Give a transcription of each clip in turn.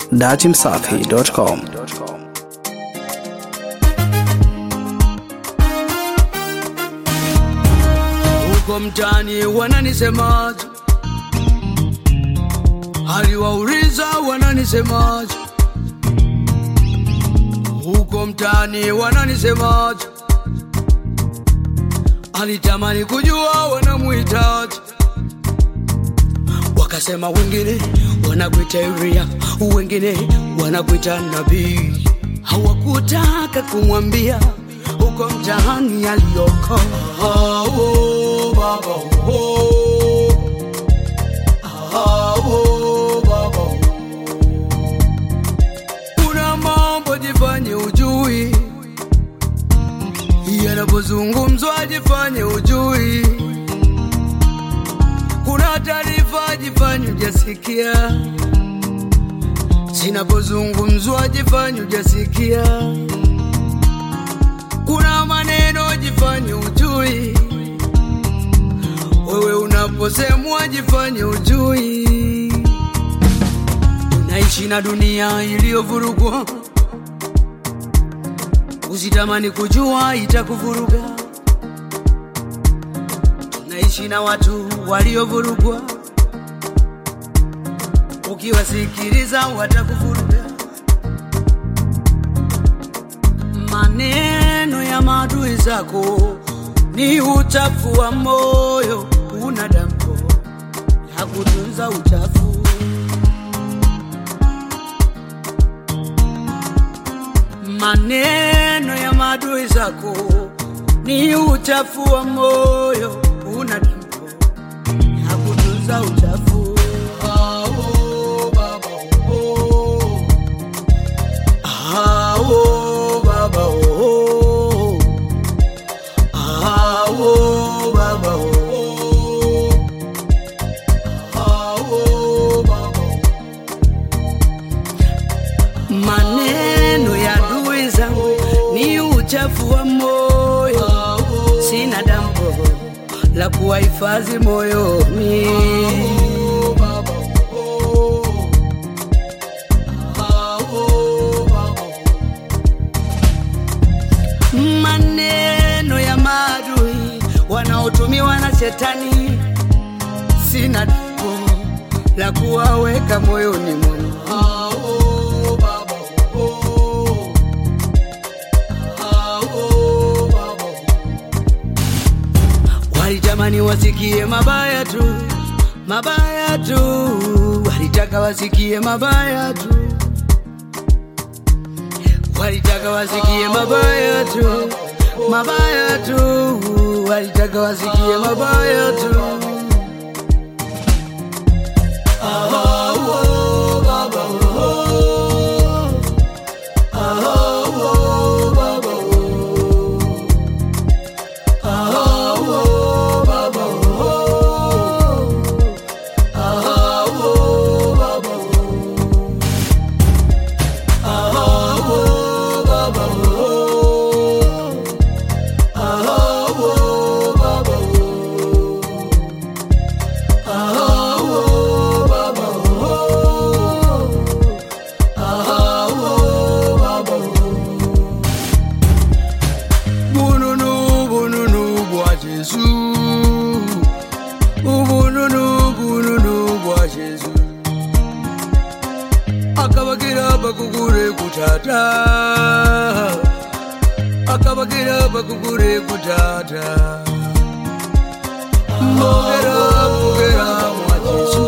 datimsafi.com. huko mtaani wananisemaje? Aliwauliza wananisemaje? Huko mtaani wananisemaje? Alitamani kujua wanamuhitaji, wakasema wengine wanakuita Yuria, wengine wanakuita nabii. Hawakutaka kumwambia huko mtaani aliyoko. Ah, oh, baba, oh. Ah, oh, baba, oh. Kuna mambo jifanye ujui, yanapozungumzwa jifanye ujui. Kuna taarifa jifanye ujasikia, zinapozungumzwa jifanye ujasikia. Kuna maneno jifanye ujui, wewe unaposemwa jifanye ujui. Unaishi na dunia iliyovurugwa, usitamani kujua itakuvuruga. Tunaishi na watu waliovurugwa, ukiwasikiliza watakuvuruga. Maneno ya maadui zako ni uchafu wa moyo, una dampo la kutunza uchafu. Maneno ya maadui zako ni uchafu wa moyo, una dampo la kutunza uchafu. Ah, oh, baba, oh. Ah, oh, baba, oh. Ah, oh, baba, oh. Ah, oh, baba, oh. Maneno ya adui zangu ni uchafu wa moyo, sina dambo la kuwahifadhi moyoni. Maneno ya maadui wanaotumiwa na shetani, sina dambo la kuwaweka moyoni mwangu. Walitamani wasikie mabaya tu, mabaya tu, walitaka wasikie mabaya tu, walitaka wasikie mabaya tu, mabaya tu, walitaka wasikie mabaya tu. Ah, oh, baba, oh. Ah, oh, baba, oh. Bununu, bununu bwa Jesu. Ubununu, bununu bwa Jesu. Akabagira bakugure kutata. Akabagira bakugure kutata. Mogera, mogera mwa Jesu.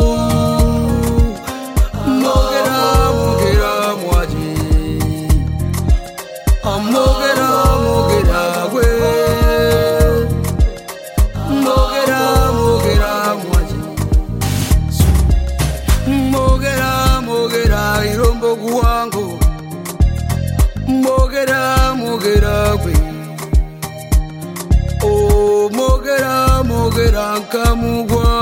Mogera, mogera mwa Jesu. Mogera, mogera gwe. Mogera, mogera mwaji. Mogera, mogera irombo guwango. Mogera, mogera gwe. Oh, mogera, mogera nkamugwa.